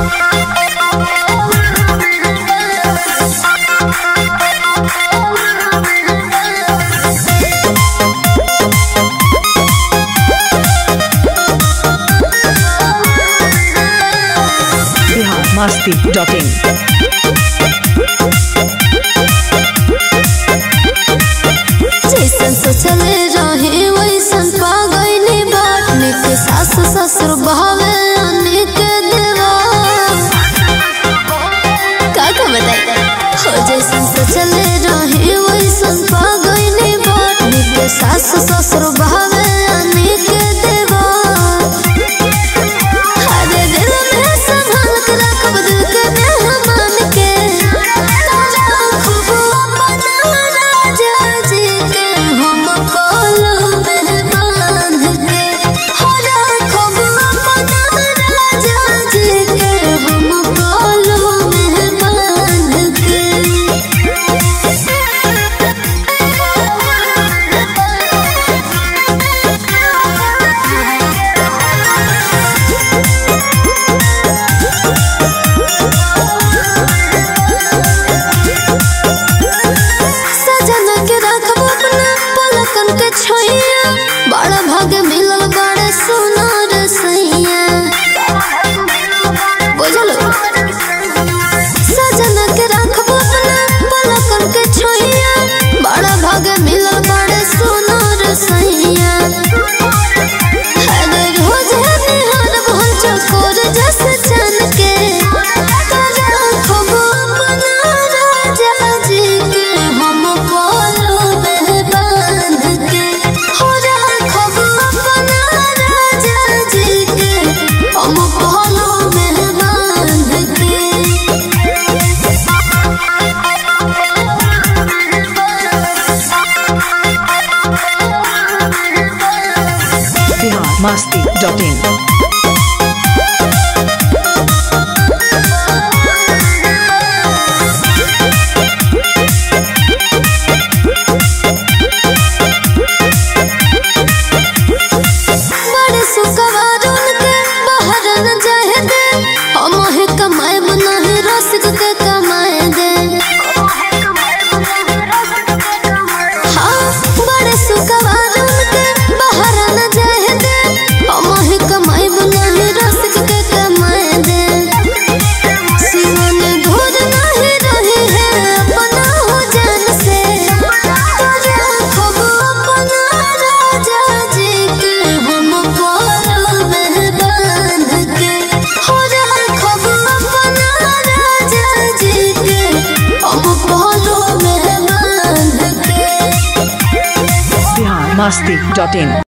masti.in. जैसन सोचले रहे वैसन पा गईली बाट निक सास ससुर बहावे अनेक देवा का का बताई हो जैसन सोचले रहे वैसन पा गईली बाट निक सास ससुर बहावे अनेक देवा अरे दिल में संभाल के रखब दिल के मेहमान के खूब अपना राजा जी के हम कोलो में बांध के हो राखब अपना राजा जी के हम कोलो में बांध सजन के रखब अपना पलकन के छोइया बड़ा भाग मिलल बड़े सुनार सैया बुझल सजन के रखब अपना पलकन के छोइया बड़ा भाग मिलल बड़े सुनार सैया अरे रोज निहार भल चकोर जस चन के राखब अपना राजा जी के हम कोलो में बांध के हो राखब अपना राजा जी के हम कोलो में बांध के Bihar masti.in. बड़े सुखवार उनके बाहर न जाए दे हम ही कमाए नहीं रसिक के कमाए दे हाँ बड़े सुखवार उनके बाहर न जाए दे हम ही कमाए नहीं रसिक के कमाए दे सिवन घोर नहीं रही है अपना हो जान से राखब अपना राजा जी के हम कोलो में बांध के हो राखब अपना राजा जी के हम कोलो में बांध के Bihar masti.in.